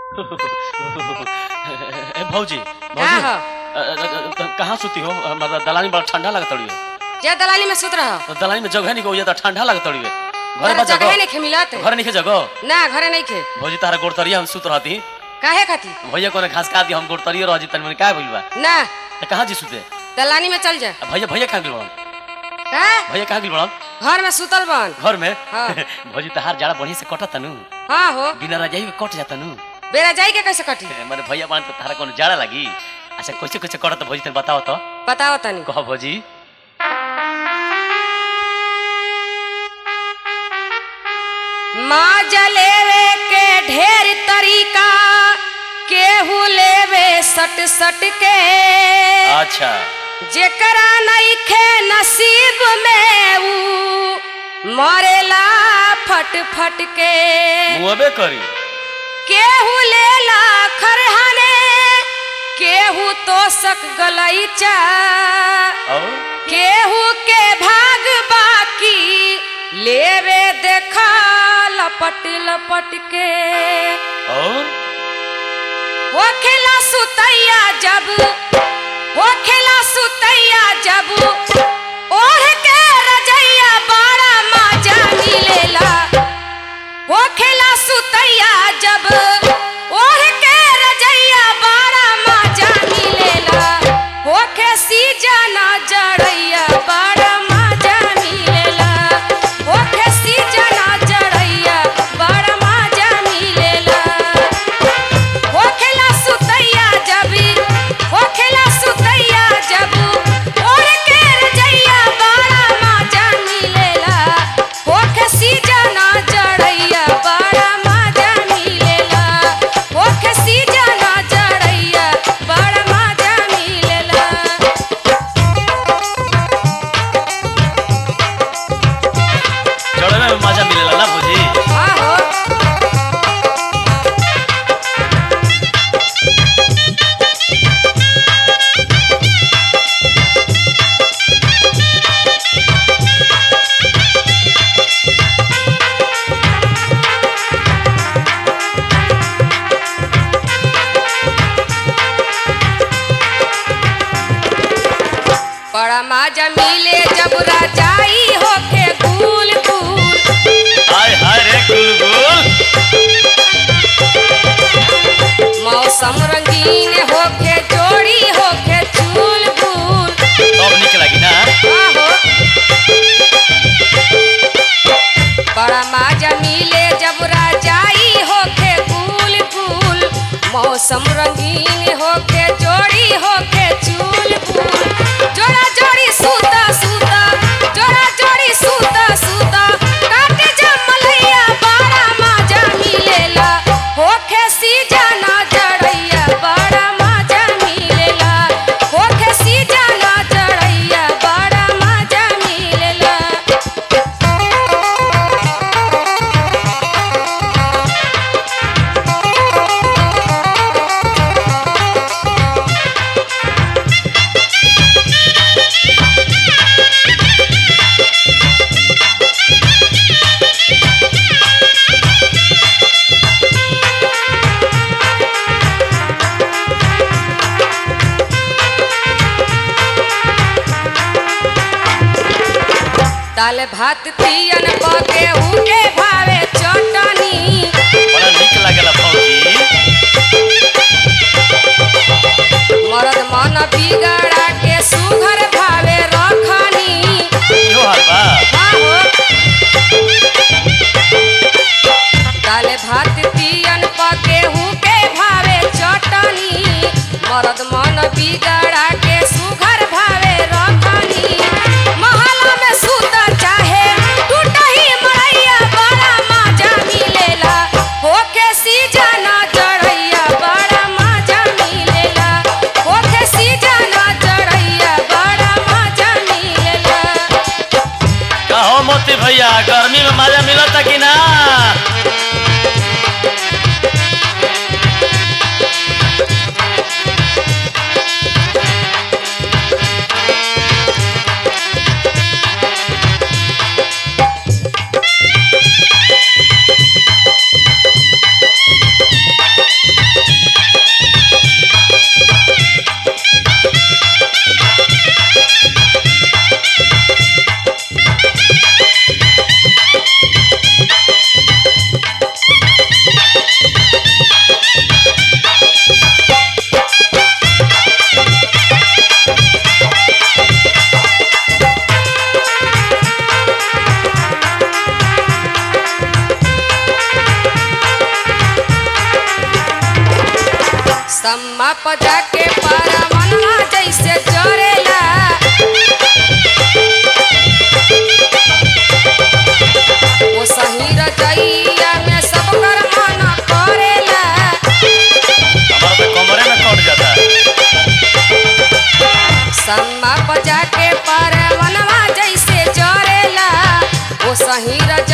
ए भौजी का भौजी हो अ, अ, अ, अ, कहाँ सुती हो हमारा दलानी बड़ा ठंडा लगत तड़ी जे दलाली में सुत रह तो दलानी में जगह नहीं को ये तो ठंडा लगत तड़ी घरे बा जगह जगह नहीं खे मिलत घर नहीं के जगह ना घरे नहीं खे भौजी तारा गोड़तरिया हम सुत रहती काहे खाती भैया कोने घास काट दी हम गोड़तरिया रह जी तनी मनी का भइल बा ना तो कहाँ जी सुते दलानी में चल जा आ, भैया भैया कहाँ गिल बड़न का भैया कहाँ गिल बड़न घर में सुतल बन घर में हाँ। भौजी तहार जाड़ा बढ़िया से कटत तनु हाँ हो बिना रजाई में कट जाता नु बेरा जाई के कैसे कटी माने भैया बान तो तारा कोनो जाड़ा लगी अच्छा कैसे कैसे कटत भौजी तनी बताओ तो बताओ तनी कह भौजी माँ जलेवे के ढेर तरीका केहू लेवे सट सट के अच्छा जेकरा नइखे नसीब में ऊ मरेला फट फट के मुँहबे करी केहू लेला खरहने केहू तोसक गलैचा और केहू के भाग बाकी लेवे देखा लपट लपट के और हो खेला सुतैया जब हो खेला सुतैया जब ओढ़ के रजैया बड़ा मजा मिलेला हो खेला सुतैया जब ओढ़ के रजैया बड़ा मजा मिलेला हो खे सीजना जड़ैया बड़ा मजा मिलेला हो खे सीजना जड़ैया बड़ा मजा मिलेला होखेला सुतैया जबी होखेला सुतैया जब ओढ़ के रजैया बड़ा मजा मिलेला होखे सीजना जड़ैया बड़ा मजा मिलेला होखे सीजना जड़ैया बड़ा मजा मिलेला चढ़े में मजा मिलेला ना भौजी आहो बड़ा मजा मिले जब राजाई होके गुल गुल हाय हाय रे गुलगुल मौसम रंगीन होके जोड़ी होके चूल बूल तब निक लगी ना आहो बड़ा मजा मिले जब राजाई होके गुल गुल मौसम रंगीन होके जोड़ी होके चूल बूल जोड़ा जोड़ी सूता सूता जोड़ा जोड़ी सूता सूता काटे जमलैया बड़ा मजा मिलेला होखे सीजना जड़ैया बड़ा मजा मिलेला होखे सीजना जड़ैया बड़ा मजा मिलेला दाल भात तियन पके उके भावे चटनी बड़ा निक लागेला भौजी मरद मन बिगड़ा के सुघर भावे रखनी इहो हाल बा आहो दाल भात तियन पके उके भावे चटनी मरद मन बिगड़ा के सुघर भावे रखनी महला में सुत चाहे टूटही मड़ैया बड़ा मजा मिलेला होके सीजना चढ़ैया बड़ा मजा मिलेला होके सीजना चढ़ैया बड़ा मजा मिलेला कहो मोती भैया गर्मी में मजा मिलता कि ना सम्मा पजा के पारा मनवा जैसे चरेला ओ सही रजैया में सब कर मन करेला हमारा तो कमरे में कट जाता है सम्मा पजा के पारा मनवा जैसे चरेला ओ सही रजैया